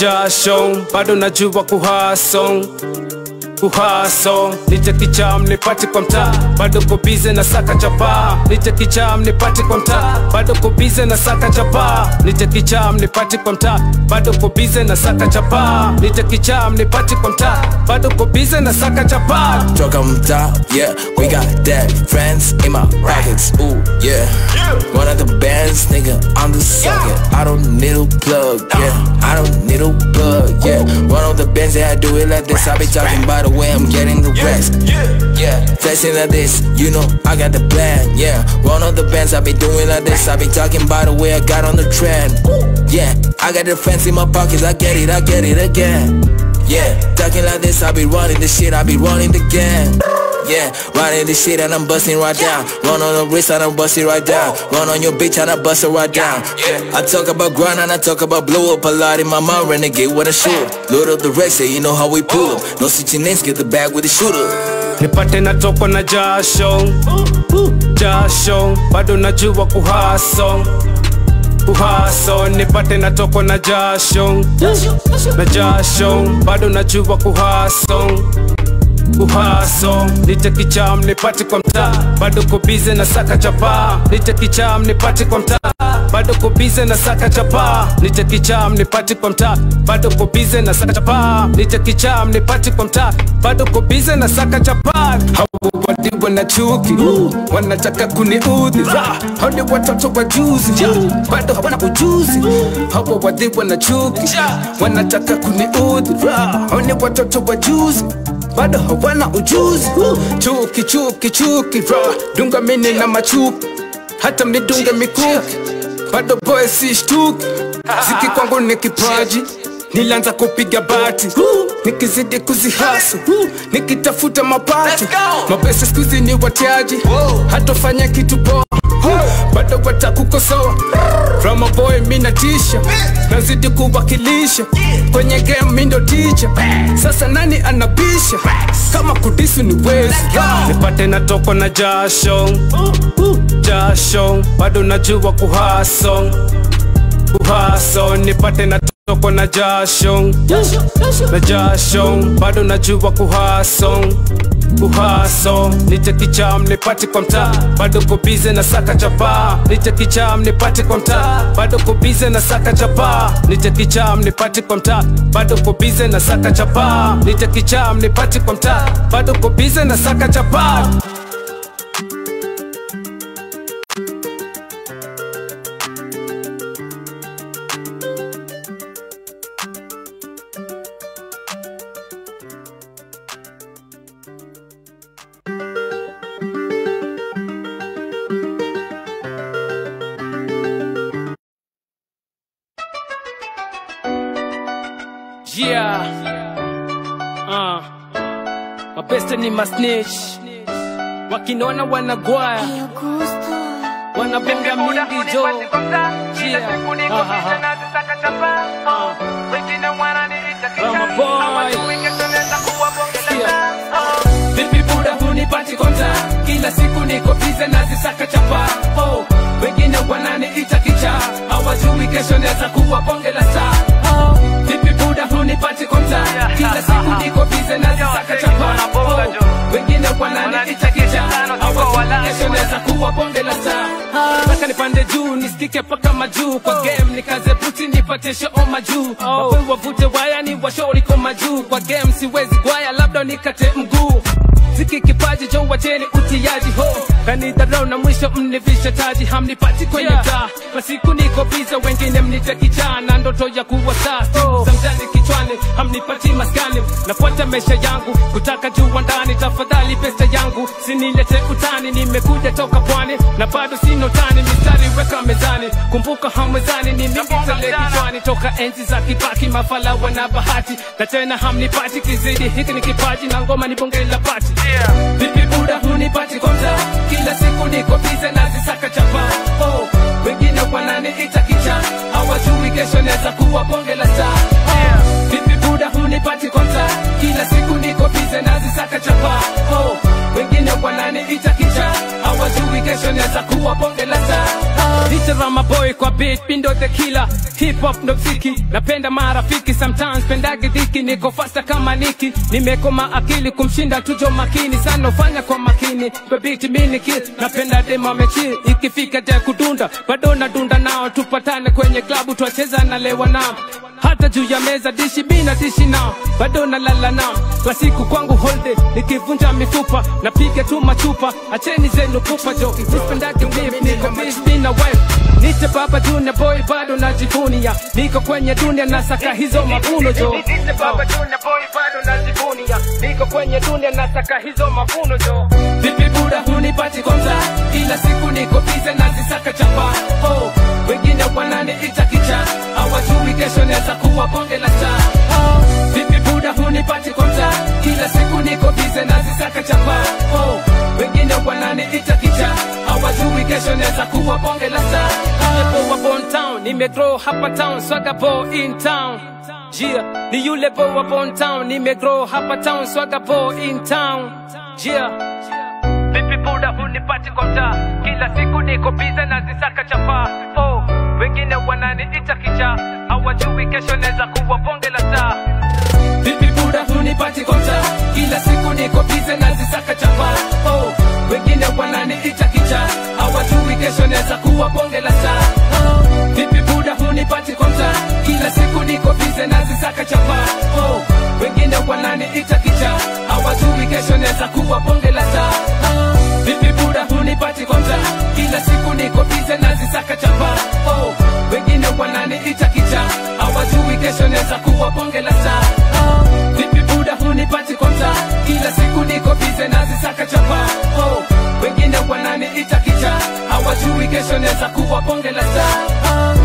jasho bado najua kuhaso kuhaso nije kicham nipati kwa mtaa bado kobize na saka chapa nije kicham nipati kwa mtaa bado kobize na saka chapa nije kicham nipati kwa mtaa bado kobize na saka chapa nije kicham nipati kwa mtaa bado kobize na saka chapa Truck on top, yeah. We got that friends in my pockets, ooh, yeah. One of the bands, nigga, I'm the sucker. I don't need a plug, yeah. I don't need a plug, yeah. One of the bands that I do it like this, I be talking by the way I'm getting the rest, yeah. Flexing like this, you know, I got the plan, yeah. One of the bands I be doing like this, I be talking by the way I got on the trend, yeah. I got the friends in my pockets, I get it, I get it again. Yeah, talking like this, I be running the shit, I be running the game. Yeah, running the shit and I'm busting right down. Run on the wrist and I'm busting right down. Run on your bitch and I bust it right down. Yeah, I talk about grind and I talk about blow up a lot in my mind. Renegade with a shoot. Load up the rest, yeah, you know how we pull up. No switching names, get the bag with the shooter. nipate natokwa na jasho jasho bado najua kuhaso kuhaso nipate natokwa na jasho na jasho bado najua kuhaso kuhaso nite kicham nipate kwa mtaa bado kobize na saka chapa nite kicham nipate kwa mtaa bado kobize na saka chapa nite kicham nipate kwa mtaa bado kobize na saka chapa nite kicham nipate kwa mtaa bado kobize na saka chapa Hawa wadiwa na chuki wanataka kuniudhi hao ni watoto wa juzi bado hawana ujuzi hawa wadhiwa na chuki wanataka kuniudhi hao ni watoto wa juzi bado hawana ujuzi chuki chuki chuki ra dunga mini na machuki hata midunge mikuki bado boy si shtuki ziki kwangu ni kipaji nilianza kupiga bati nikizidi kuzihasu nikitafuta mapato mapesa skuzi ni watiaji hatofanya kitu poa bado watakukosoa Rama boy mina tisha nazidi kuwakilisha kwenye game mindo ticha sasa nani anabisha kama kudisi ni wezi nipate natoko na jasho jasho bado najua kuhaso kuhaso nipate natoko na jasho na jasho bado najua kuhaso kuhaso nije kicham nipate kwa mtaa bado kobize na saka chapa nije kicham nipate kwa mtaa bado kobize na saka chapa nije kicham nipate kwa mtaa bado kobize na saka chapa nije kicham nipate kwa mtaa bado kobize na saka chapa Yeah. Uh. Mapesta ni masnitch. Wakinona wanagwaya. Wanabonga mingi jo. Yeah. Ha, ha, ha. Uh. Rama boy. Yeah. Vipi buda hunipati konta kila siku niko bize nazisaka chapa oh, wengine wananiita kicha hawajui kesho naweza kuwa bonge la saa oh, vipi buda hunipati konta kila siku niko bize nazisaka chapa oh, wengine wananiita kicha hawajui kesho naweza kuwa bonge la saa Nataka nipande juu nisikike paka majuu kwa game nikaze buti nipate show majuu oh. wavute waya ni washauri kwa majuu kwa game siwezi gwaya labda nikate mguu ziki kipaji jo wacheni utiaji ho kanidharau na mwisho mnivishe taji hamnipati kwenye yeah. taa masiku niko biza wengine mnite kichaa na ndoto ya kuwa saa oh. zamjani kichwani hamnipati maskani nafuata maisha yangu kutaka jua ndani tafadhali pesa yangu sinilete utani nimekuja toka pwani na bado sino tani mistari weka mezani kumbuka hamwezani ni mingi tele kichwani toka enzi za kibaki mafala wana bahati na tena hamnipati kizidi hiki ni kipaji na ngoma ni bonge la pati yeah. vipi buda hunipati konta kila siku niko bize nazisaka chapa oh. wengine wananiita kicha hawajui kesho naweza kuwa bonge la saa oh. vipi buda hunipati konta kila siku niko bize nazisaka chapa oh. wengine wananiita kicha hawajui kesho kesho naweza kuwa bonge la star Nitarama boy kwa beat, pindo the killer Hip hop ndo mziki, napenda marafiki Sometimes pendage dhiki, niko fasta kama niki Nimekoma akili kumshinda tujo makini Sana ufanya kwa makini, kwa beat mini kill Napenda dema mechi, ikifika ja kudunda Bado nadunda nao, tupatane kwenye klabu Twacheza na lewa nao hata juu ya meza dishi bina dishi nao bado nalala nao kwa siku kwangu holde nikivunja mifupa napiga tu machupa acheni zenu pupa jo nispendake beef niko beef bina wife nite baba junior boy bado najivunia niko kwenye dunia nasaka hizo mavuno jo nite baba junior boy bado najivunia niko kwenye dunia nasaka hizo mavuno jo vipi buda hunipati kwa mtaa kila siku niko bize nazisaka chapa oh wengine wananiita kicha hawajui kesho naweza kuwa bonge la star oh, vipi buda hunipati kwa mtaa kila siku niko bize nazisaka chapa oh, wengine wananiita kicha hawajui kesho naweza kuwa bonge la star oh, Born town nimegrow hapa town swaga bo in town yeah, ni yule bo wa Born town nimegrow hapa town swaga bo in town yeah. Vipi buda hunipati kwa mtaa kila siku niko bize na zisaka chapa oh, wengine wananiita kicha hawajui kesho naweza kuwa bonge la star Vipi buda hunipati kwa mtaa kila siku niko bize na zisaka chapa oh, wengine wananiita kicha hawajui kesho naweza kuwa bonge la star oh, Vipi buda hunipati kwa mtaa kila siku niko bize na zisaka chapa oh, wengine wananiita kicha hawajui kesho naweza kuwa bonge la star oh, Vipi buda hunipati kwa mtaa kila siku niko bize na zisaka chapa oh, wengine wananiita kicha hawajui kesho naweza kuwa bonge la star oh, Vipi buda hunipati kwa mtaa kila siku niko bize na zisaka chapa oh, wengine wananiita kicha hawajui kesho naweza kuwa bonge la star oh.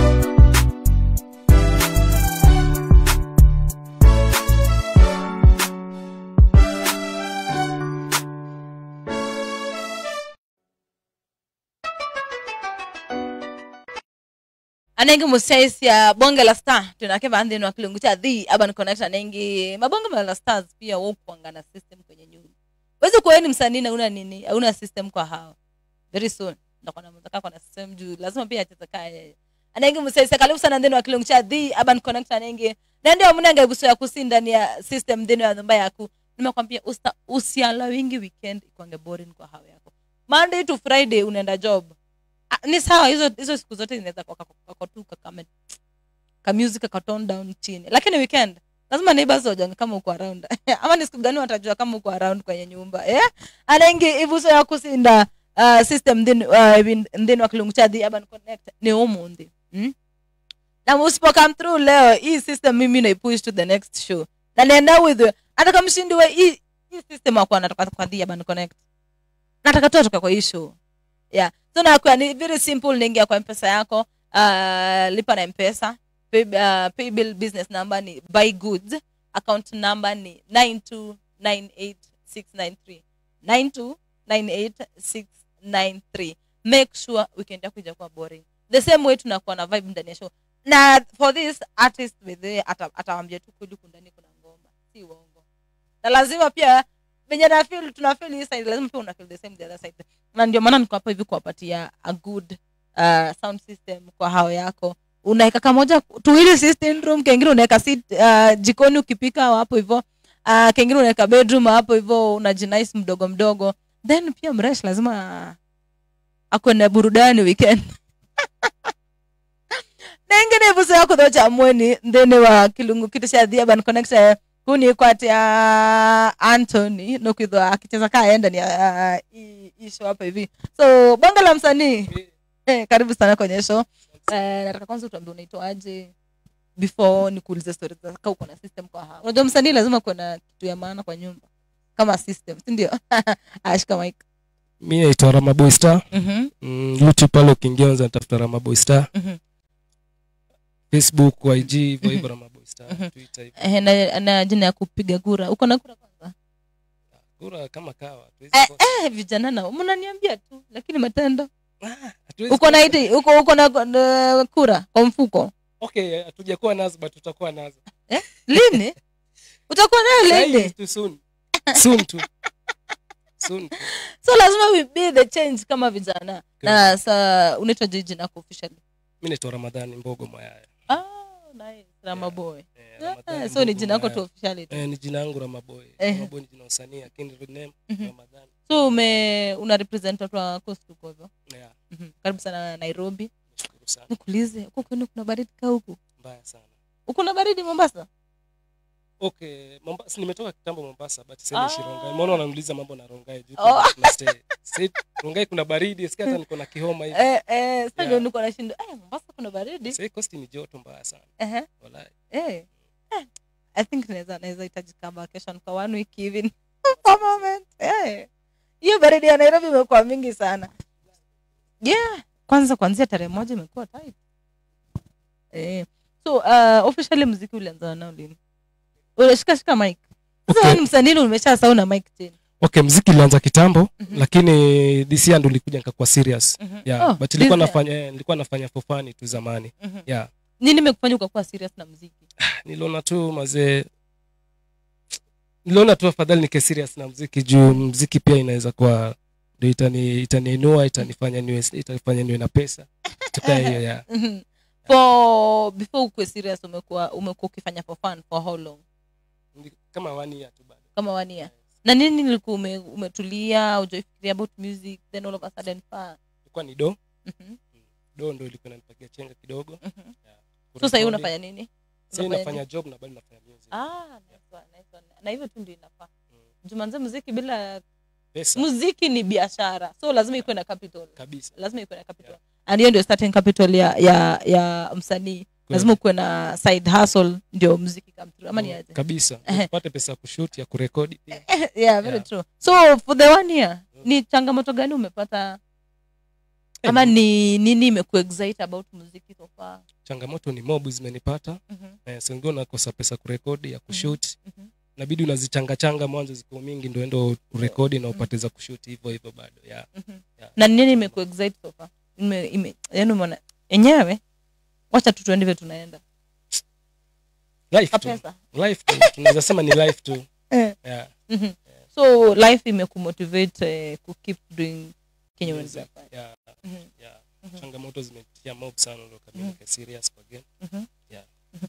anengi musaisi ya bonge la star tunake vandhini wakilungu cha the urban connect anengi mabonge la stars pia wokuanga na system kwenye nyumba wezi kuweni msanii na una nini hauna system kwa hao very soon ndakona mzaka kwa na system juu lazima pia acheze kaya anengi musaisi karibu sana ndeni wakilungu cha the urban connect anengi na ndio mnanga ibuso ya kusi ndani ya system ndeni ya nyumba yaku nimekwambia usta usiala wingi weekend ikwange boring kwa hao yako monday to friday unaenda job Ah, ni sawa hizo hizo siku zote zinaweza kwa- kwa- kwa- kwa tu kakame ka music ka tone down chini lakini weekend lazima neighbors wajange kama uko around ama ni siku gani watajua kama uko around kwenye nyumba eh anaingi ibuso ya kusinda uh, system then uh, then wakilungu cha the urban connect ni umundi mm? na usipo come through leo hii system mimi naipush to the next show na nienda with you. hata kama mshindi wa hii hii system akuwa anatoka kwa the urban connect nataka tu atoka kwa hii show yeah so nakuwa ni very simple naingia kwa mpesa yako uh, lipa na mpesa pay, uh, pay bill business number ni buy goods account number ni 9298693 9298693 make sure weekend yako ijakuwa boring the same way tunakuwa na vibe ndani ya show na for this artist withe atawambia tu kweli kundani kuna ngoma si uongo na lazima pia venye na feel tuna feel hii side lazima pia una feel the same the other side na ndio maana niko hapa hivi kuwapatia a good uh, sound system kwa hao yako unaweka kamoja tuwili system room kengine unaweka sit uh, jikoni ukipika hapo hivyo uh, kengine unaweka bedroom hapo hivyo unajinice mdogo mdogo then pia mresh lazima ako na burudani weekend na ingine vuso yako tho cha mweni thini wa kilungu kitu cha the urban connection kuni kwatia antony nokwithwa akicheza kaa enda ni uh, hii show hapa hivi so bonga la msanii eh, karibu sana kwenye show eh, nataka kwanza utuambie unaitwaje before nikuulize story zaka uko na system kwa hao unajua msanii lazima kuwa na kitu ya maana kwa nyumba kama system si ndio ashika mic mi naitwa ramaboy star mhm mm, youtube pale ukiingia unaweza nitafuta ramaboy star mhm facebook ig hivyo hivyo ramaboy star Mhm. twitter hivyo eh, na, na jina ya kupiga kura uko na kura kwanza kura kama kawa hatuwezi eh, kosa. eh, vijana nao mnaniambia tu lakini matendo Ah, hatuwezi uko na kosa. iti uko uko na uh, kura kwa mfuko okay hatujakuwa nazo but tutakuwa nazo lini utakuwa nayo Sahi lini tu soon soon tu soon so lazima we be the change kama vijana na sa unaitwa jiji nako officially mi naitwa ramadhani mbogo mwayaya ah, nice. ramaboy Eh, yeah, Ramadhani so ni Mbogo jina yako tu Mwayaya. officially tu. Eh, ni jina yangu ramaboy Eh. ramaboy ni jina la usanii lakini real name Mhm. ramadhani so ume una represent watu wa coast huko hivyo yeah Mhm. karibu sana nairobi nashukuru sana nikuulize huko kwenu kuna baridi ka huku mbaya sana kuna baridi mombasa okay mombasa nimetoka kitambo mombasa but sasa Ah. nishi rongai mbona wananiuliza mambo na rongai juu Oh. tuna stay Sasa rongai kuna baridi sikia hata niko na kihoma hivi eh, eh, sasa Yeah. ndio niko nashinda eh, mombasa kuna baridi sasa hii coast ni joto mbaya sana Ehe. wallahi Eh. Eh. i think naweza naweza hitaji ka vacation kwa one week hivi for moment eh. hiyo baridi ya nairobi imekuwa mingi sana yeah kwanza kuanzia tarehe moja imekuwa tight eh. so uh, officially mziki ulianza nao lini unashika shika mic sasa Okay. wewe ni msanii umesha sau na mic tena okay mziki ilianza kitambo Mhm. lakini this year ndo nilikuja nikakuwa serious Mhm. yeah Oh, but nilikuwa this nafanya eh, nilikuwa nafanya for fun tu zamani Mhm. yeah nini imekufanya ukakuwa serious na mziki niliona tu mazee niliona tu afadhali nike serious na mziki juu mziki pia inaweza kuwa ndo itani itaniinua itanifanya niwe itanifanya niwe na pesa tukaa hiyo ya Mhm. for before ukue serious umekuwa umekuwa ukifanya for fun for how long kama one year tu bado kama one year na nini nilikuwa ume, umetulia ujaifikiria about music then all of a sudden pa ilikuwa ni do Mhm, do ndo ilikuwa inanipagia chenga kidogo mhm. yeah. so sahii Kurekodi. unafanya nini Sasa unafanya nafanya nini? job na bado nafanya music ah, nice one, nice one. na hivyo tu ndio inafaa Mm. jumanze muziki bila pesa muziki ni biashara so lazima ikuwe na capital kabisa lazima ikuwe na capital and hiyo ndio starting capital ya ya ya msanii lazima ukuwe na side hustle ndio muziki come through ama ni Mm, aje kabisa Ehe. upate pesa ya kushoot ya kurekodi pia yeah very Yeah. true so for the one year ni changamoto gani umepata ama ni nini imekuexcite about muziki so far changamoto ni mob zimenipata Mhm, eh, so wengine unakosa pesa kurekodi ya kushoot mhm. nabidi unazichangachanga mwanzo ziko mingi ndo endo urekodi na upate za kushoot hivyo hivyo bado yeah. Mhm. Yeah. na nini imekuexcite so far Ime- ime- yaani umeona enyewe wacha tu tuende vile tunaenda life tu kapesa life tu tunaweza sema ni life tu Eh. yeah. Mhm. so life imekumotivate uh, kukeep doing kenye Music, unafanya yeah, Mhm, yeah. Mhm. changamoto zimetia mob sana ndo kabisa Mhm. nika serious kwa game mhm. Yeah. Mhm.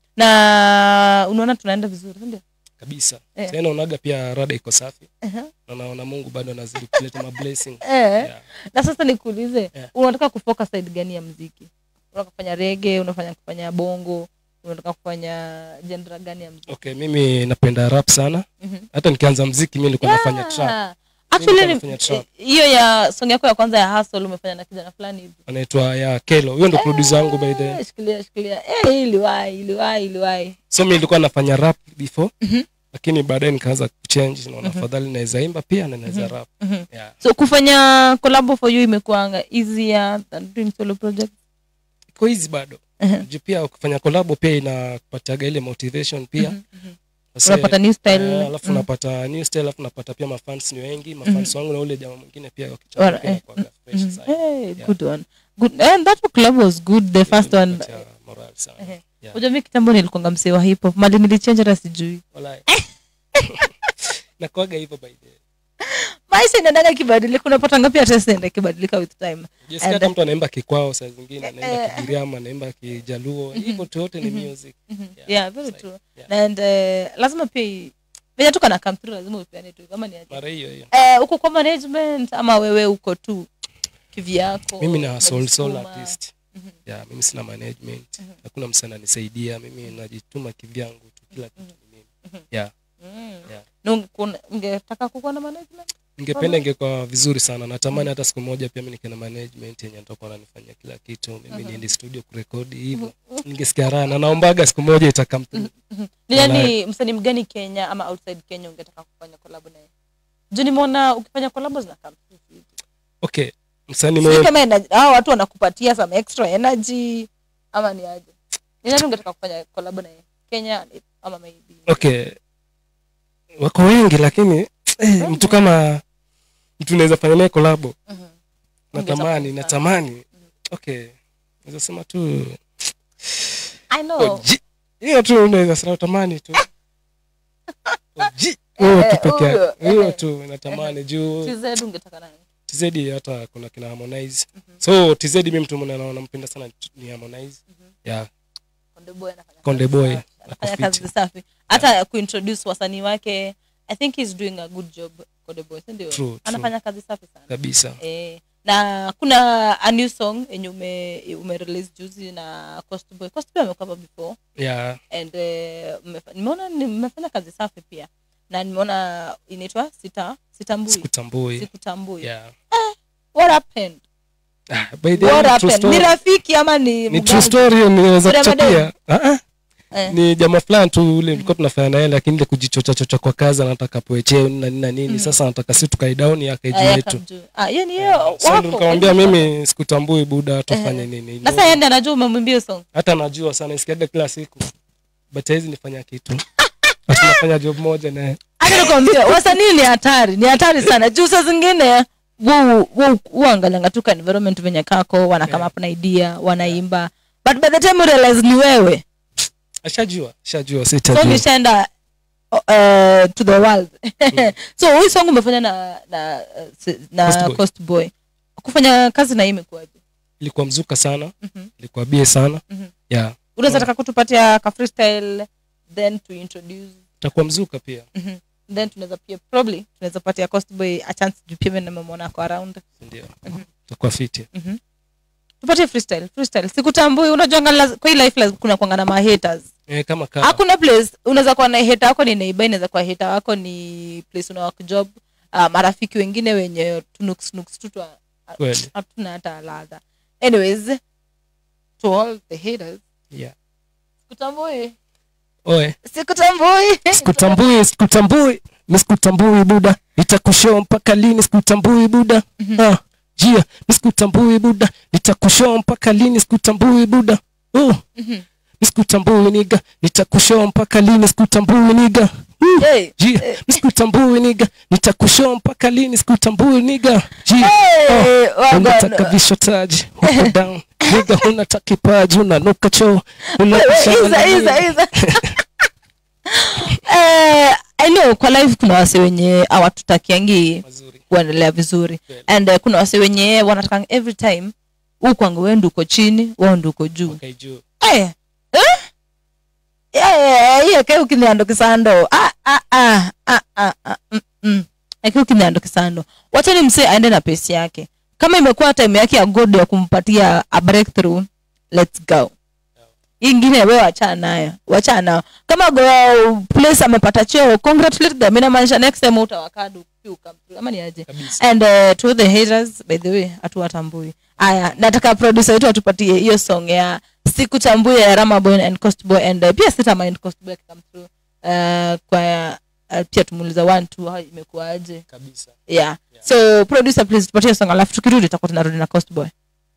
na unaona tunaenda vizuri sindio kabisa Eh. tena unaga pia rada iko safi Mhm. na naona mungu bado anazidi kuleta mablessing Eh. yeah. na sasa nikuulize Yeah. unataka kufocus side gani ya mziki unataka kufanya rege unafanya kufanya bongo unataka kufanya jendra gani ya mziki okay mimi napenda rap sana Mhm. hata nikianza mziki mi nilikuwa nafanya trap Yeah. Actually, nilikuwa ni- nafanya trap. hiyo ya song yako ya kwanza ya hustle umefanya na kijana fulani hivi anaitwa ya kelo huyo ndo producer wangu by the Eh, shikilia shikilia Eh, iliwahi iliwahi iliwahi so mi nilikuwa nafanya rap before Mhm. lakini baadaye nikaanza kuchange naona afadhali naweza imba pia na naweza rap Mhm. yeah. so kufanya collab for you imekuanga easier than doing solo project iko hizi bado Mhm. juu pia ukifanya kolabo pia inakupatiaga ile motivation pia Mhm, mhm. Sasa, unapata new style eh, alafu Mm. napata new style alafu napata pia mafans ni wengi mafans wangu na ule jamaa mwingine pia wakichapa Ora, pia eh, inakuwaga fresh Mhm. sana. Hey, Yeah. good one good and that collab was good the first one Inapatia morale sana Ehe. Yeah. Unajua mi kitambo nilikonga msee wa hip hop mali nilichange hata sijui Walai. nakuaga hivyo by the way. maisha inaendaga kibadilika unapata ngapi hata inaenda kibadilika with time Jessica And- hata mtu anaimba kikwao saa zingine Eh, anaimba eh. kigiriama anaimba kijaluo hivyo tu yote ni music Mhm. Yeah, yeah very it's like- true yeah. and uh, lazima pia i- venye tuka na come through lazima upeane tu kama ni aje mara hiyo hiyo eh uko kwa management ama wewe uko tu kivyako mimi na soul soul unajisukuma? artist Mhm. yeah, mimi sina management hakuna msee ananisaidia mimi najituma kivyangu tu kila kitu ni mimi yeah. Mm. Yeah. Na unge- kuna- ungetaka kukuwa na management ningependa ingekuwa vizuri sana natamani hata siku moja pia mi nikiwa na management yenye nitakuwa nanifanyia kila kitu mimi niende studio kurekodi hivyo ningesikia raha na naombaga siku moja itakam ni Walai. nani msanii mgani kenya ama outside kenya ungetaka kufanya collab naye juu nimeona ukifanya collab zina come through hivi. okay msanii Sijui mwenye kama ina- hao watu wanakupatia some extra energy ama ni aje ni nani ungetaka kufanya collab naye kenya ama maybe okay wako wengi lakini eh, mtu kama mtu naweza fanya naye kolabo Mhm. natamani Ungetaka natamani okay naweza sema tu I know Oji. hiyo tu naweza sema tamani tu Oji. huyo Eh, tu peke huyo, yake huyo eh. tu natamani juu TZ ungetaka nani tz hata kuna kina harmonize so tz mi mtu mwenye naona nampenda sana ni harmonize yeah Konde Boy anafanya Konde kazi Boy, safi. ako anafanya fit. kazi safi hata kuintroduce wasanii wake i think he's doing a good job Konde Boy si ndio True, true. anafanya kazi safi sana kabisa eh, na kuna a new song yenye ume, ume release juzi na Coast Boy Coast Boy amekuwa hapa before yeah and eh, mmefa- nimeona ni- mmefanya kazi safi pia na nimeona inaitwa sita sitambui sikutambui sikutambui yeah what happened Ah, by the way, what true happened story. ni rafiki ama ni ni mganga? true story niweza Kuna kuchapia Ah, ah. Eh. ni jamaa fulani tu ule tulikuwa tunafanya naye lakini ile kujichocha chocha kwa kazi anataka poecheo na nini na nini sasa anataka si tukae down yake Ah, juu yaka yetu mjuu. Ah, hiyo ni hiyo so wako. ndo nikamwambia mimi sikutambui buda tufanye nini na sasa yeye ndiye anajua umemwimbia hiyo song hata najua sana isikiaga kila siku but haizi nifanya kitu tunafanya job moja naye hata nikwambia wasanii ni hatari ni hatari sana juu saa zingine uangalianga tu ka environment venye kako wana come up na idea wanaimba but by the time you realize ni wewe ashajua ashajua song sitajua ishaenda uh, to the world so hii song umefanya na na, uh, si- na Coast Boy. coast boy kufanya kazi na hii imekuwaje ilikuwa mzuka sana Mhm. ilikuwa bie sana Mhm. yeah unaweza taka kutupatia ka freestyle then to introduce itakuwa mzuka pia Mhm. then tunaweza pia probably tunaweza patia cost boy a chance juu pia mimi nimemwona ako around ndio itakuwa fiti tupatie freestyle freestyle sikutambui unajua ngala- kwa hii life lazima kuna kuanga na mahaters eh, kama kaa hakuna place unaweza kuwa na heta wako ni neighbor inaweza kuwa heta wako ni place una work job uh, marafiki wengine wenye tunuksnuks tu twa- Kweli. hatuna hata ladha anyways to all the haters yeah sikutambui oe sikutambui sikutambui sikutambui mi sikutambui buda nitakushoo mpaka lini sikutambui buda Ah, jia mi sikutambui buda nitakushoo mpaka lini sikutambui buda Uh, mi sikutambui niga nitakushoo mpaka lini sikutambui niga Uh, Hey. jia mi sikutambui niga nitakushoo mpaka lini sikutambui niga jia Hey, Oh, waga- unataka vishotaji huko down niga unataka kipaji unanuka choo Iza, iza, iza. Eh, I know kwa live kuna wase wenye awatutakiangi Mazuri. kuendelea vizuri and uh, kuna wase wenye wanataka every time huu kwangu wewe ndio uko chini wao ndio uko juu Okay, juu. Eh, eh? Eh, hiyo ke ukiniando kisando Ah, ah, ah, ah, ah, ah, mm, mm. Eke ukiniando kisando wachani msee aende na pesi yake kama imekuwa time yake ya god ya kumpatia a breakthrough let's go ingine we wachana nayo wachana nayo kama go place amepata cheo congratulate them inamaanisha next time utawakadu ama ni aje Kabisa. and uh, to the haters by the way hatuwatambui aya nataka producer wetu atupatie hiyo song ya sikutambui ya ramaboy and cost boy and uh, pia sita mind cost boy akikam through uh, kwa uh, pia tumuuliza one two how imekuwaje kabisa yeah. so producer please tupatie song alafu tukirudi tutakuwa tunarudi na cost boy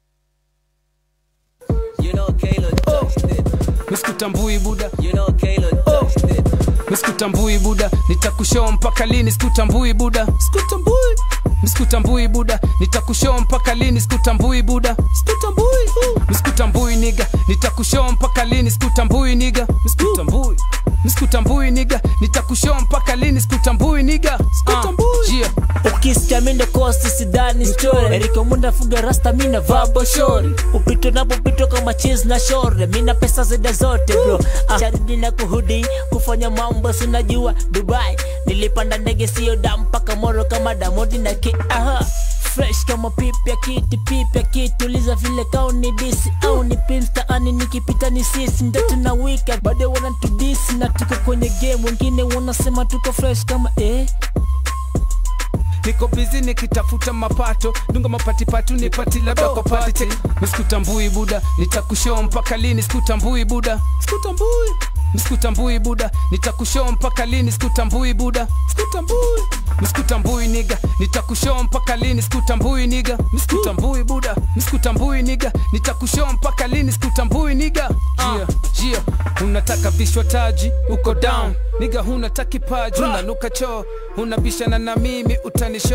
You know Kayla touched it. misikutambui buda You know Kayla touched it. misikutambui buda nitakushoo mpaka lini sikutambui buda sikutambui misikutambui buda nitakushoo mpaka lini sikutambui buda sikutambui misikutambui niga nitakushoo mpaka lini sikutambui niga misikutambui misikutambui niga nitakushoo mpaka lini sikutambui niga sikutambui yeah. ukisikia mindo kosi sidani story eriko munda fuga rasta mina vabo shori upito napopito kama cheese na shore mina pesa zida zote bro ah. charidi na kuhudi kufanya mambo sinajua dubai nilipanda ndege sio da mpaka moro kama damodi na ki aha fresh kama pipya kiti pipya kituliza vile kao ni disi au ni pinstaani nikipita ni sisi ndo tuna wika bado wanatudisi na tuko kwenye game wengine wanasema tuko fresh kama eh niko bizi nikitafuta mapato dunga mapatipatu nipati labda kwa pati Check. misikutambui buda nitakushoo mpaka lini sikutambui buda sikutambui misikutambui buda nitakushoo mpaka lini sikutambui buda sikutambui misikutambui niga nitakushoo mpaka lini sikutambui niga misikutambui buda misikutambui niga nitakushoo mpaka lini sikutambui niga jia jia unataka vishwa taji uko down niga huna takipaji unanuka choo unabishana na mimi utanisho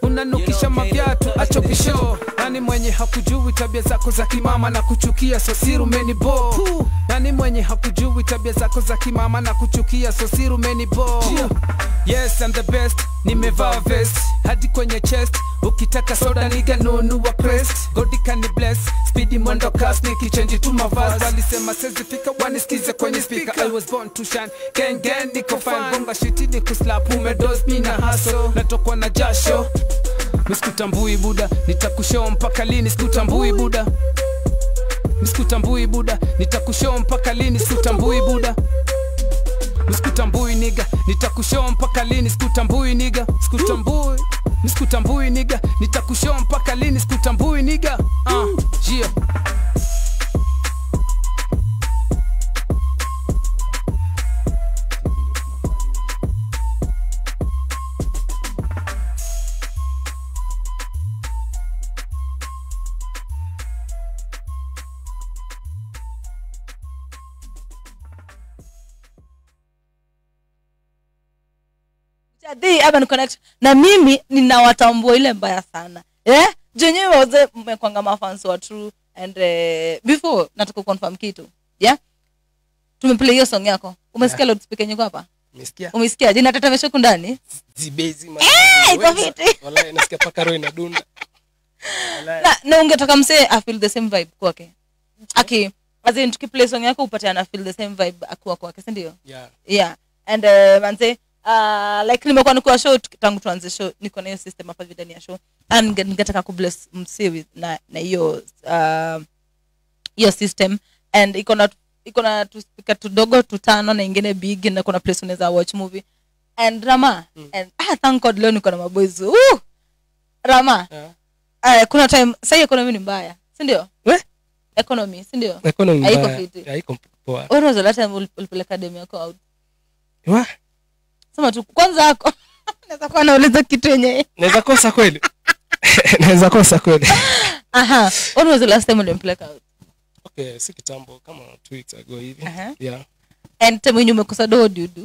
unanukisha mavyatu achobisho nani mwenye hakujui tabia zako za kimama na kuchukia sosiru menibo nani mwenye hakujui tabia zako za kimama na kuchukia sosiru menibo yes I'm the best nimevaa vest hadi kwenye chest ukitaka soda niga nunua crest godi kani bless speedy mwendo kas nikichenji tu mavazi walisema sezifika wanisikize kwenye speaker I was born to shine gang gang niko fine bonga shiti ni kuslap umedos mi na haso natokwa na jasho misikutambui buda nitakushoo mpaka lini sikutambui buda misikutambui buda nitakushoo mpaka lini sikutambui buda misikutambui niga nitakushoo mpaka lini sikutambui niga sikutambui misikutambui niga nitakushoo mpaka lini sikutambui niga uh, yeah. The Urban Connect na mimi ninawatambua ile mbaya sana eh? jenyewe waze mmekwanga mafans wa true and uh, before nataka confirm kitu yeah? tumeplay hiyo song yako umesikia yeah. loudspeaker yenye iko hapa Umesikia? umesikia inatetemesha huku ndani Zibezi ma- iko Weza. fiti. Wallahi, nasikia paka roho inadunda Wallahi. na, na ungetaka msee afeel the same vibe kwake aki as in tukiplay song yako upate ana feel the same vibe akiwa kwake sindio Yeah. yeah and uh, manze uh, like nimekuwa nikuwa show tuki- tangu tuanze show niko na hiyo system hapa vile ndani ya show and ninge- ningetaka kubless msee with na na hiyo uh, hiyo system and iko na iko na tuspika tudogo tutano na ingine big na kuna place unaweza watch movie and rama mm. and ah, thank god leo niko na maboys uh! rama Yeah. uh, kuna time sahii economy ni mbaya sindio We? economy sindio Economy Haiko mbaya. fiti. Haiko poa. when was the last time ul- ulipeleka demu yako out Wa, sema tu kwanza ako naweza kuwa nauliza kitu yenye naweza kosa kweli naweza kosa kweli aha when was the last time ulimpeleka out okay si kitambo kama two weeks ago hivi Aha. yeah and time wenye umekosa do what do you do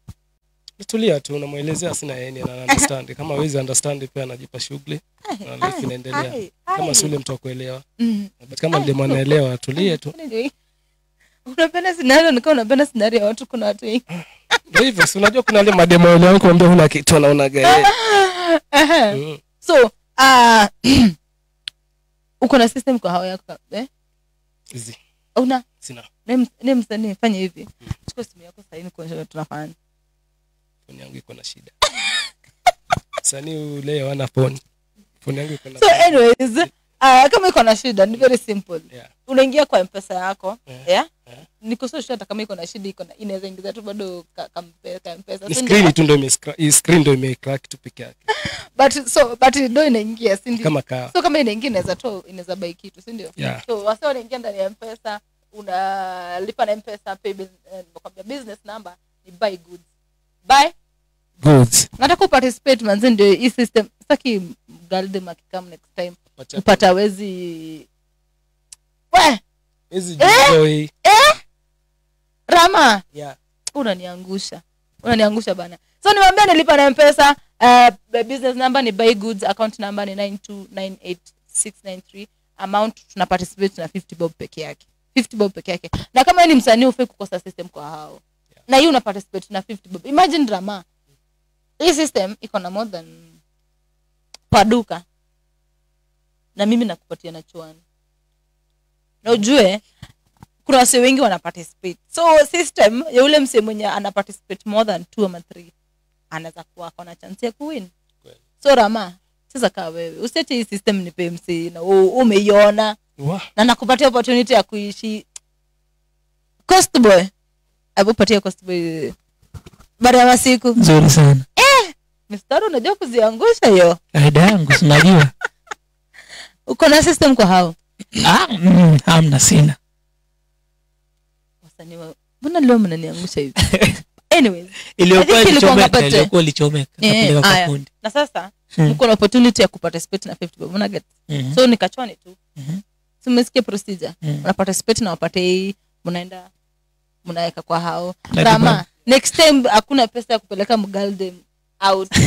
tulia tu unamwelezea sina yeye ana understand kama hawezi understand pia anajipa shughuli na life inaendelea ai, kama ai. si ule mtu wa kuelewa Mm. but kama ndemo anaelewa tulie tu Anyway, unapenda scenario nikaa unapenda scenario ya watu kuna watu wengi ndio hivyo si unajua kuna wale mademo wale wangu kuambia huna kitu anaonaga yeye Aha. Mm. so uh, uko na system kwa hao yako eh? Easy. una sina ne msanii fanya hivi chukua simu yako sahii kuonyesha tunafanya foni yangu iko na shida sanii ule wana foni foni yangu iko na so anyways uh, kama iko na shida ni very simple yeah. unaingia kwa mpesa yako Yeah. yeah? Yeah. niko so sure hata kama iko na shida iko na inaweza ingiza tu bado ka, ka, mpe- ka mpesa ni si ndio? screen tu ndo imescra- hii screen ndo imecrack tu peke yake but so but ndo inaingia si ndio kama kaa so kama inaingia inaweza toa inaweza bai kitu si ndio Yeah. so wase wanaingia ndani ya mpesa unalipa na mpesa pay bus- eh, nakwambia business number ni buy goods buy goods nataka uparticipate manzi ndio hii system saki galdem akikam next time Pacha- upata wezi we hizi joy rama yeah unaniangusha unaniangusha bana so nimwambia nilipa na mpesa uh, business number ni buy goods account number ni 9298693 amount tuna participate na 50 bob peke yake 50 bob peke yake na kama wewe ni msanii ufai kukosa system kwa hao na hii una participate na 50 bob imagine drama hii system iko na more than paduka na mimi nakupatia na chuani na ujue kuna wase wengi wana participate so system ya ule mse mwenye ana participate more than two ama three anaweza kuwa akona chance ya kuwin Kweli. so rama sasa kaa wewe usiache hii system ni pmc na u- umeiona Wa, na nakupatia opportunity ya kuishi cost boy abupatia cost boy baada ya masiku nzuri sana mistari unajua kuziangusha hiyo kaida yangu sinajua uko na system kwa hao ah, mm, hamna sina wasanii wa mbona leo mnaniangusha hivi anyways iliyokuwa I think ilikuwa ilichomeka ngapete. iliyokuwa ilichomeka Eh, kapeleka kwa aya. kundi na sasa Hmm. mko na opportunity ya kuparticipate na 50 bob unaget Mhm. so nikachwani tu Mhm. si umesikia procedure Mhm. una participate na wapate hii mnaenda mnaweka kwa hao Na rama kibali. next time hakuna pesa ya kupeleka mgaldem out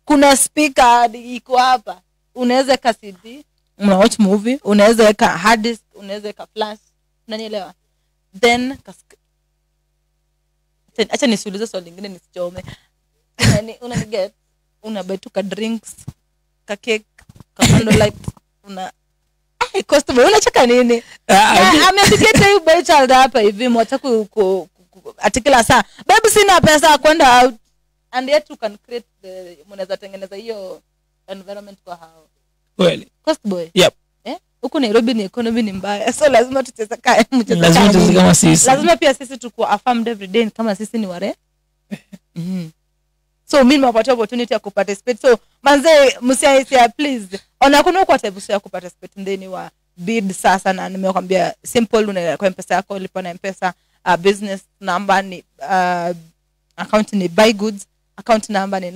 kuna speaker hadi iko hapa unaweza weka cd una watch movie unaweza weka hard disk unaweza weka flash unanielewa then kask- Acha- acha nisiulize swali lingine nisichome Unani- unaniget unabai tu ka drinks ka cake ka candlelight una Ai, Constable, unacheka nini Na ameandikete huyu boy child hapa hivi mwacha ku, ku, ku, ku, ati kila saa babe sina pesa ya kwenda out and yet you can create the mnaweza tengeneza hiyo environment kwa hao kweli cost boy Yep. eh huku Nairobi ni economy ni mbaya so lazima tucheze kaya mcheze lazima kaya tuzi Mungu. kama sisi lazima pia sisi tukuwa affirmed every day kama sisi ni ware mm. so mi nimewapatia opportunity ya kuparticipate so manze msiaisia please ona kuna kwa type ya kuparticipate ndeni wa bid sasa na nimekwambia simple una kwa mpesa yako lipa na mpesa uh, business number ni uh, account ni buy goods account number ni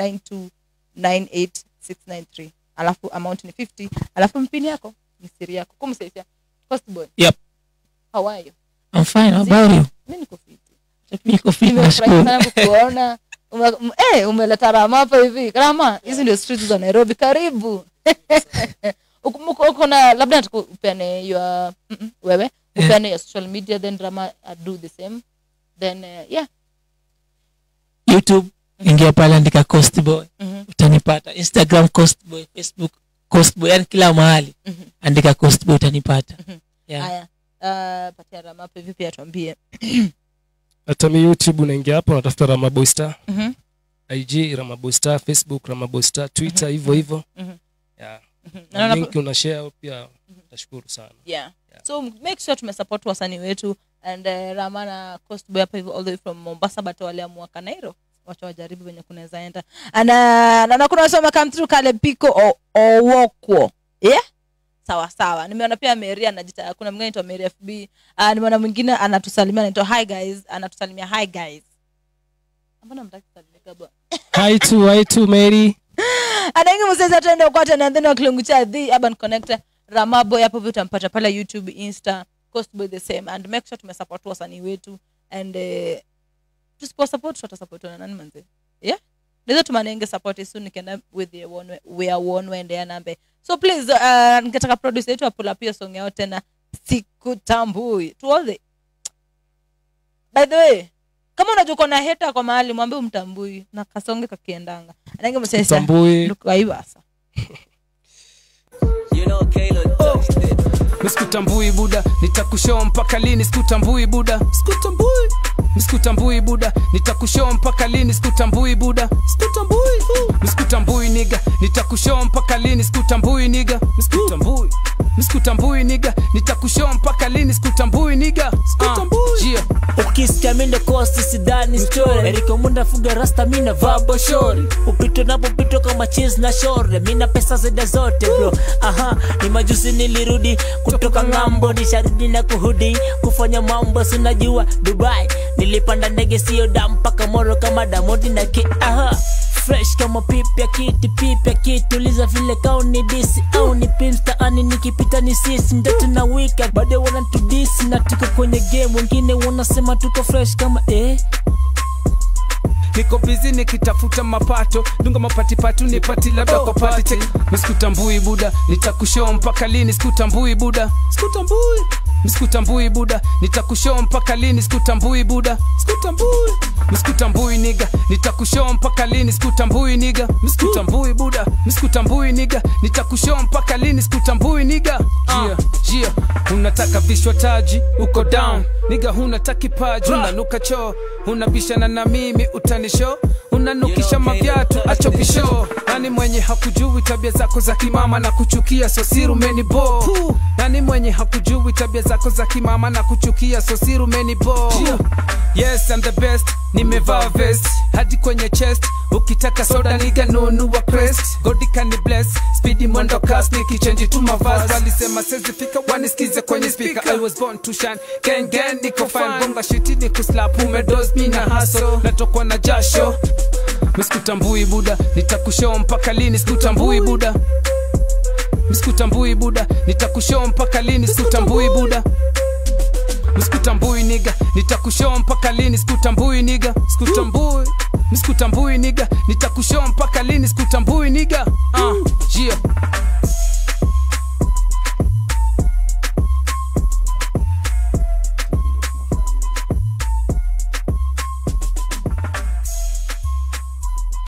9298693 alafu amount ni 50 alafu mpini yako ni siri yako kumsaisia cost boy Yep. how are you I'm fine how about you mi niko fiti niko fit nimefurahi nashukuru sana kukuona Ume- m- eh, umeleta rama hapa hivi rama hizi ndio streets za nairobi karibu Uko- uko- uko na labda nataka upeane your mm, mm, wewe upeane your social media then rama uh, do the same then uh, yeah youtube ingia pale andika coast boy Mhm. utanipata instagram coast boy facebook coast boy yani kila mahali Mhm. andika coast boy utanipata yeah. haya uh, patia rama hapa hivi pia tuambie hata mi youtube unaingia hapo unatafuta ramaboy star Mhm, ig ramaboy star facebook ramaboy star twitter hivyo hivyo mhm, yeah. mhm. Na Naona link una share pia tashukuru sana yeah. Yeah. so make sure tumesupport wasanii wetu and uh, rama na cost boy hapa hivyo all the way from mombasa but waliamua kanairo wacha wajaribu venye kunaweza enda ana na, na kuna wasoma come through kale piko o- owokwo yeah sawa sawa nimeona pia mary anajita kuna mwingine anaitwa mary fb uh, nimeona mwingine anatusalimia anaitwa hi guys anatusalimia hi guys mbona mtaki kusalimika bwana hi to hi to mary anaingi mseza tuende kwate na then wakilungu cha the urban connector ramaboy hapo vile utampata pale youtube insta costboy the same and make sure tumesupport wasanii wetu and uh, tusiposupport tutasupport na nani manze yeah naweza tumanenge support isu nikienda with the one way- we are one way and nambe so please uh, nikataka producer yetu apula pia song yao tena sikutambui to all the by the way kama unajua uko na heta kwa mahali mwambie umtambui na kasonge kakiendanga anenge msesa tambui lukaivasa You know Kayla touched it. miskutambui buda nitakushoo mpaka lini sikutambui buda sikutambui miskutambui buda nitakushoo mpaka lini sikutambui buda sikutambui miskutambui niga nitakushoo mpaka lini sikutambui niga miskutambui miskutambui niga nitakushoo mpaka lini sikutambui niga sikutambui yeah. ukisikia mindo kosti sidani story eriko munda fuga rasta mina vabo shori upito napopito kama cheese na shore mina pesa zida zote bro aha ni majuzi nilirudi kutoka ng'ambo nisharudi na kuhudi kufanya mambo sinajua dubai nilipanda ndege sio da mpaka moro kama damodi na ki aha fresh kama pipya kiti pipya kituliza vile kau ni disi au ni pimsta ani nikipita ni sisi ndoto na wika bado wanatudisi na tuko kwenye game wengine wanasema tuko fresh kama eh niko bizi nikitafuta mapato dunga mapatipatu nipati labda kwa pati chek misikutambui buda nitakushoo mpaka lini sikutambui buda sikutambui misikutambui buda nitakushoo mpaka lini sikutambui buda sikutambui misikutambui niga nitakushoo mpaka lini sikutambui niga misikutambui buda misikutambui niga nitakushoo mpaka lini sikutambui niga jia jia unataka vishwa taji uko down niga hunata kipaji unanuka choo unabishana na mimi utanisho unanukisha mavyatu acho bisho nani mwenye hakujui tabia zako za kimama na kuchukia sosiru menibo nani mwenye hakujui tabia zako za kimama na kuchukia sosiru menibo yes I'm the best nimevaa vest hadi kwenye chest ukitaka soda niga nunua crest godika ni bless speedy mwendo kas nikichenji tu mavazi walisema sezifika wanisikize kwenye speaker I was born to shine gang gang niko fine bonga shiti ni kuslap umedos mina haso natokwa na jasho misikutambui buda nitakushoo mpaka lini sikutambui buda misikutambui buda nitakushoo mpaka lini sikutambui buda misikutambui niga nitakushoo mpaka lini sikutambui niga sikutambui miskutambui niga nitakushow mpaka lini sikutambui niga uh, yeah